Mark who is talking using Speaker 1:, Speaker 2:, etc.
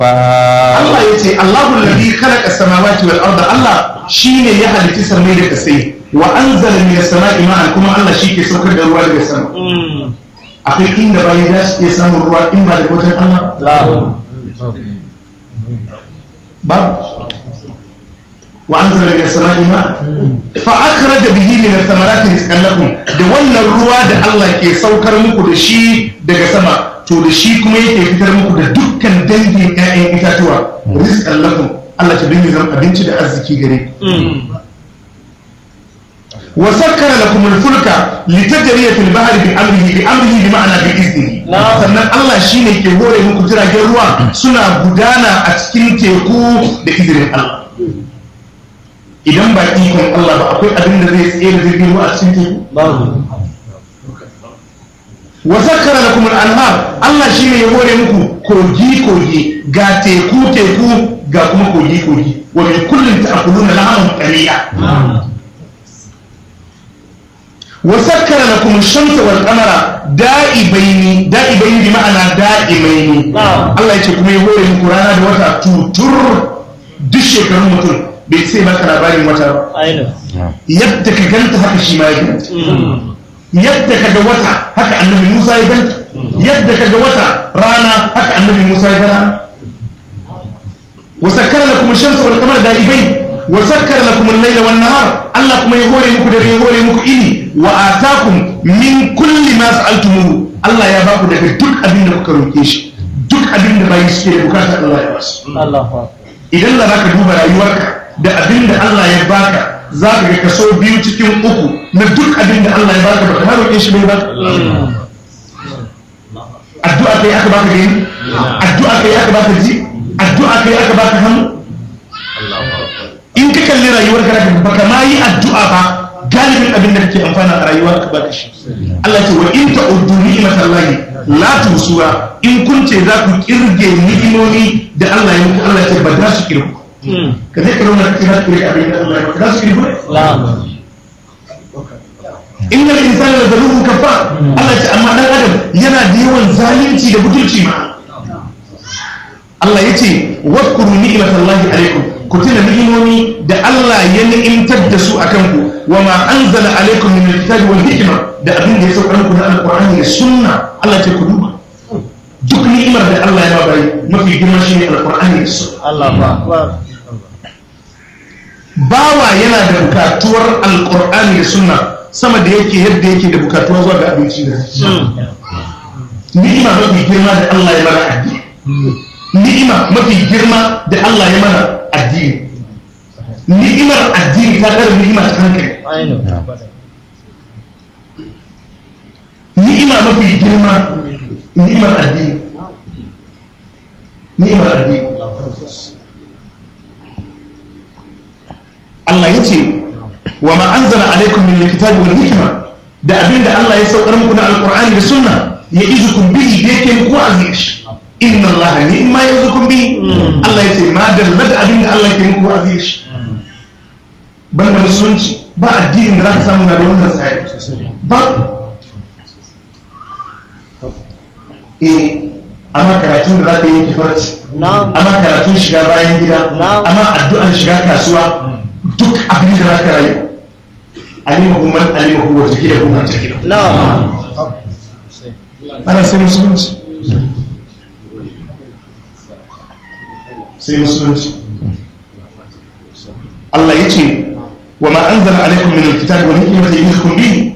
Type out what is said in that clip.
Speaker 1: Allah ya ce Allahu alladhi khalaqa samawati wal arda Allah shine ya halitta samai da kasai wa anzala minas sama'i ma'an kuma Allah shi ke saukar da ruwa daga sama akwai inda bayan za su iya samun ruwa in ba da wajen Allah babu wa anzala minas sama'i ma'an fa akhraja bihi min ath-thamarati rizqan lakum da wannan ruwa da Allah ke saukar muku da shi daga sama to da shi kuma yake fitar muku da dukkan dangin ƴaƴan itatuwa rizqan lakum Allah ta dinga zama abinci da arziki gare ku wa sakkara lakum al-fulka litajriya fil bahri bi amrihi bi amrihi bi ma'ana bi iznihi sannan Allah shine ke hore muku jiragen ruwa suna gudana a cikin teku da izinin Allah idan ba ikon Allah ba akwai abin da zai tsaye da jirgin ruwa a cikin teku wa sakkara lakum al-anhar Allah shine ya hore muku kogi kogi ga teku teku ga kuma kogi kogi wa min kullin ta'kuluna lahaman qaliya wa sakkara lakum ash-shamsa wal qamara da'ibaini da'ibaini bi ma'ana da'imaini Allah yace kuma ya hore muku rana da wata tutur duk shekarun mutum bai sai maka labarin wata ba yadda ka ganta haka shi ma ya ganta yadda ka ga wata haka annabi Musa ya ganta yadda ka ga wata rana haka annabi Musa ya gana wasakkara lakum ash-shamsa wal qamara da'ibain wasakkara lakum al-layla wan nahar Allah kuma ya hore muku da ya hore muku ini wa atakum min kulli ma sa'altumuhu Allah ya baku daga duk abin da kuka roke shi duk abin da bayi suke da bukata Allah ya basu idan da zaka duba rayuwarka da abin da Allah ya baka za ka ga kaso biyu cikin uku na duk abin da Allah ya baka baka roƙe shi bai baka addu'a kai aka baka gani addu'a kai aka baka ji addu'a kai aka baka hannu in ka kalli rayuwar ka baka ma yi addu'a ba galibin abin da kake amfana a rayuwar ka baka shi Allah ce wa in ta'uddu ni'matallahi la tusuha in kun ce za ku kirge ni'imomi da Allah ya muku Allah ce ba za su kirgu ka zai karo na kira kirge abin da Allah ya muku za su kirgu innal insana la zalumun kafar Allah ce amma dan adam yana da yawan zalunci da butulci ma Allah ya ce wadkuru ni'matallahi alaikum ku tuna ni'imomi da Allah ya ni'imtar da su akan ku wa ma anzala alaikum min alkitabi wal hikma da abin da ya sauka muku na alqur'ani da sunna Allah ce ku duba duk ni'imar da Allah ya bayi mafi girma shine alqur'ani da sunna
Speaker 2: Allah akbar
Speaker 1: bawa yana da bukatuwar alqur'ani da sunna sama da yake yadda yake da bukatuwa zuwa ga abinci da ni'ima mafi girma da Allah ya mana addini ni'ima mafi girma da Allah ya mana addini ni'imar addini ta ɗara ni'ima ta hankali ni'ima mafi girma ni'imar addini ni'imar addini Allah ya ce wa ma anzala alaikum min alkitabi wal hikma da abinda Allah ya saukar muku na alqur'ani da sunna ya izukum bihi da yake muku aziz inna Allah ni'ma yazukum bihi Allah ya ce ma dalla da abinda Allah yake muku aziz banda musulunci ba addinin da za ka samu na da wannan tsari ba eh amma karatun da za ka yi kifarci amma karatun shiga bayan gida amma addu'an shiga kasuwa duk abin da za ka rayu alimahu man alimahu wa jahilahu man jahilahu ana sai musulunci sai musulunci Allah ya ce wa ma anzala alaikum min alkitabi wal hikmati ya'idukum bihi